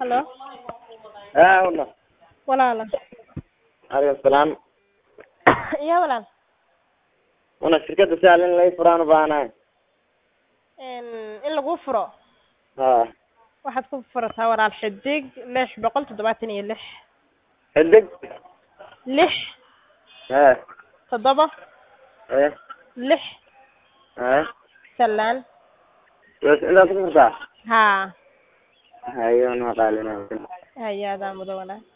Hello. haa wala Walaal. aleykum salaam Iya walaal. una shirkada sahal in lai furaan u baahanahay In in lagu furo ha waxaad ku furataa walaal xidig lix boqol toddobaatan iyo lix xidig lix ha toddoba eh lix ha salaan bas intaas ku furtaa haa hayo na qaalina hay-adaa mudo walaal